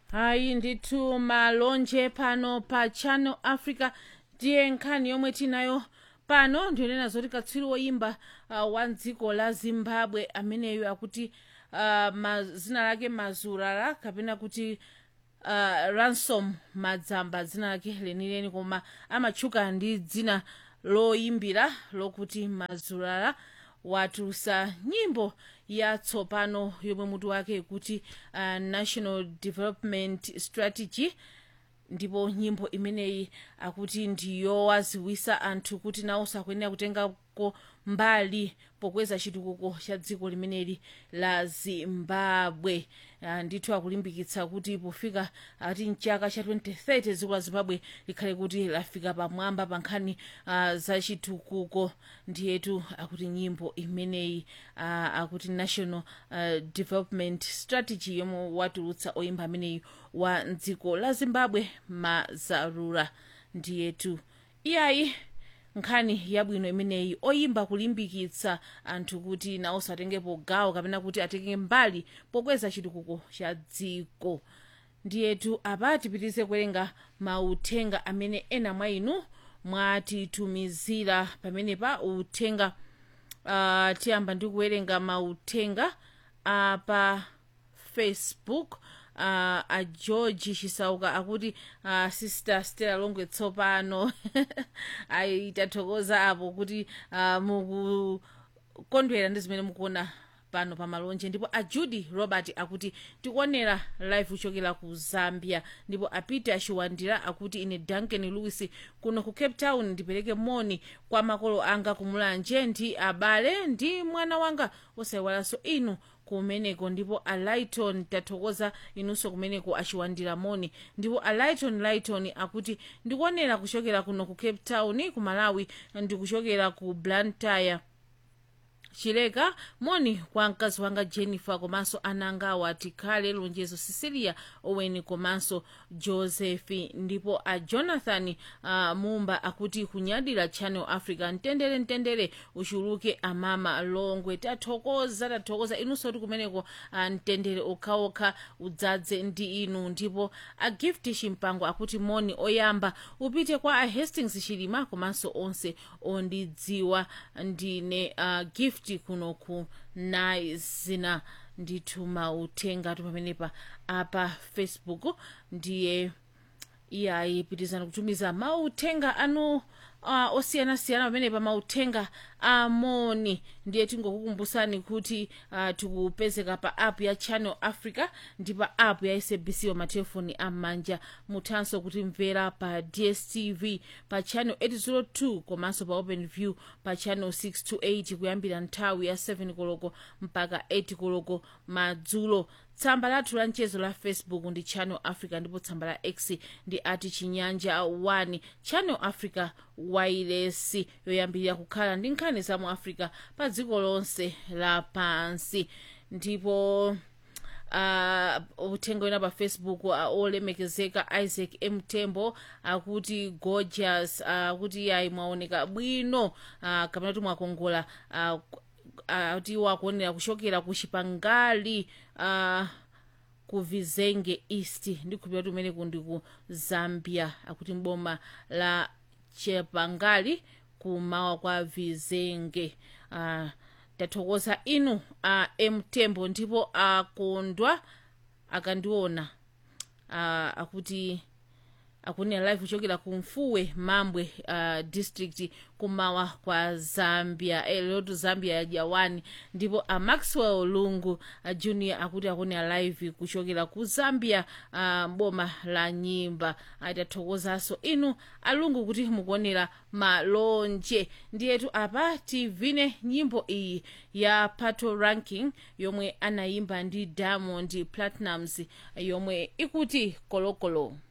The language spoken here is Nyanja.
hayi ndithu malonje pano pa channel africa ndiye nkhani yomwe tinayo pano ndionena zoti katswiri woyimba uh, wa dziko la zimbabwe ameneyo akuti uh, ma, zina lake mazurara kapena kuti uh, ransom madzamba dzina lake lenileni koma amatchuka ndi dzina loyimbira lokuti mazurara watulutsa nyimbo yatsopano yomwe mutu wake kuti uh, national development strategy ndipo nyimbo imeneyi akuti ndiyowaziwisa anthu kuti nawonso akuyenera kutengako mbali pokweza chitukuko cha dziko limeneli la zimbabwe uh, ndithu akulimbikitsa kuti pofika ati mchaka cha 2030 dziko la zimbabwe likhale kuti lafika pamwamba pa nkhani uh, za chitukuko ndiyetu akuti nyimbo imeneyi uh, akuti national uh, development strategy yomwe watulutsa oyimba ameneyi wa dziko la zimbabwe mazarura ndiyetu iyayi nkhani yabwino imeneyi oyimba kulimbikitsa anthu kuti nawonso atengepo gawo kapena kuti atenge mbali pokweza chitukuko cha dziko ndiyetu apa tipitize kuwerenga mauthenga amene ena mwa inu mwatitumizira pamenepa uthenga uh, tiyamba ndi kuwerenga mauthenga apa facebook uh, a george chisauka akuti uh, sister stella longwe tsopano aitathokoza apo kuti uh, mukukondwera ndi zimene mukuona pano pa malonje ndipo a judy robert akuti tikuonera live kuchokera ku zambia ndipo a peter chiwandira akuti ine duncan lewis kuno ku cape town ndipereke moni kwa makolo anga kumulanje ndi abale ndi mwana wanga osayiwalanso inu kumeneko ndipo a lighton tathokoza inunso kumeneko achiwandira moni ndipo a lighton lighton akuti ndikuonera kuchokera kuno ku cape town ku malawi ndikuchokera ku blantyre chileka moni kwa mkazi wanga jennifer komanso anangawa tikhale lonjezo cecilia owen komanso joseph ndipo a jonathan uh, mumba akuti kunyadira channel africa mtendere mtendere uchuluke amama longwe tathokoza tathokoza inunso ti kumeneko uh, mtendere okhaokha udzadze ndi inu ndipo a gift chimpango akuti moni oyamba upite kwa a hastings chilima komanso onse ondidziwa ndine uh, gift kuno ku naizina ndithu mauthenga tu pamenepa apa facebook ndiye iyayi pitizani kutumiza mauthenga anu uh, osiyanasiyana pamenepa mauthenga amoni ndiye tingokukumbusani kuti uh, tikupezeka pa app ya channel africa ndi pa app ya sabc wa matelefoni am'manja muthanso kutimvera pa dstv pa channel 802 komanso pa open view pa channel 628 kuyambira nthawi ya 7 koloko mpaka 8 koloko madzulo tsamba lathu la mchezo la facebook ndi channel africa ndipo tsamba la x ndi ati chinyanja 1 channel africa wailesi yoyambirira kukhala ndi nkhani za mu africa pa dziko lonse lapansi ndipo uh, uthenga wina pa facebook uh, olemekezeka isaac mtembo akuti gorgeous akuti uh, yayi mwaoneka bwino uh, kapena kuti mwakongola uh, kuti uh, wakuonera kuchokera ku chipangali uh, ku vizenge east ndikhulupira kuti umeneku ndi ku zambia akuti mboma la chipangali kumawa kwa vizenge uh, tathokoza inu uh, mtembo ndipo akondwa uh, akandiona uh, akuti akunena live kuchokera ku mfuwe mambwe uh, district kumawa kwa zambia eh, lotu zambia yajawani ndipo a maxwell lungu uh, junior akuti akunena live kuchokera ku zambia uh, boma la nyimba atathokozanso inu alungu kuti mukuonera malonje ndiyetu apa tivine nyimbo iyi ya pato ranking yomwe anayimba ndi diamond platinums yomwe ikuti kolokolo